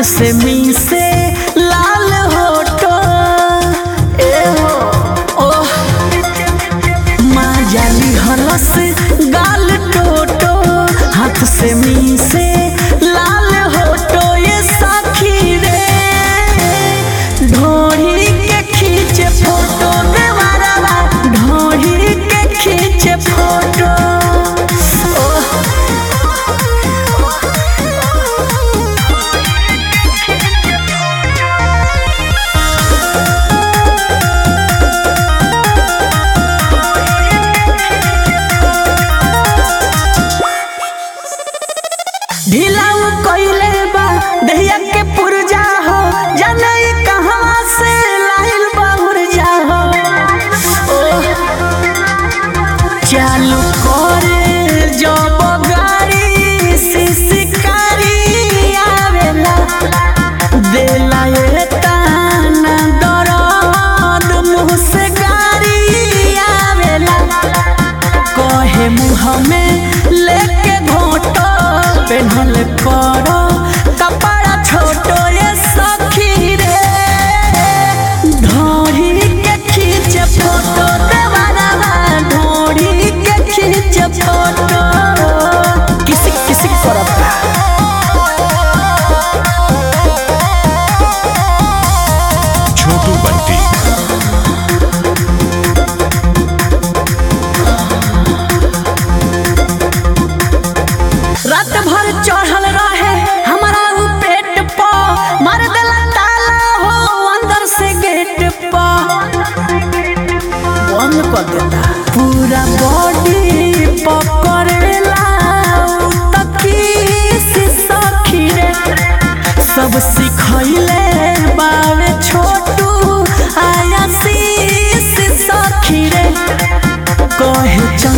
से मी से लाल होटो ए हो ओह माँ जाली हलस गाल टोटो हाथ से मी से लाल होटो ये साखी रे ढोरी के खींचे फोटो देवारा ढोरी के खींचे फोटो ओह ढिलाऊ कइले बा दहिया के पुरजा हो जाने ई कहवा से लाइल बा उर्जा हो ओह, चालू करे जब गाड़ी सिसकारी आवेला देला ये ताना दरद मुँह से गाड़ी आवेला कहे मुँह में लेके घोटो पेन्हल करो कपड़ा छोटो ये सखी रे ढोरी के खींच फोटो देवारा ढोरी के खींच फोटो किसी किसी करता छोटू बंटी रात भर चढ़ल रहे हमारा उ पेट प मार देला ताला हो अंदर से गेट प बंद कर देता पूरा बॉडी पकड़ेला तकी से सखी रे सब सिखैले बावे छोटू आया सी सखी रे कहे चल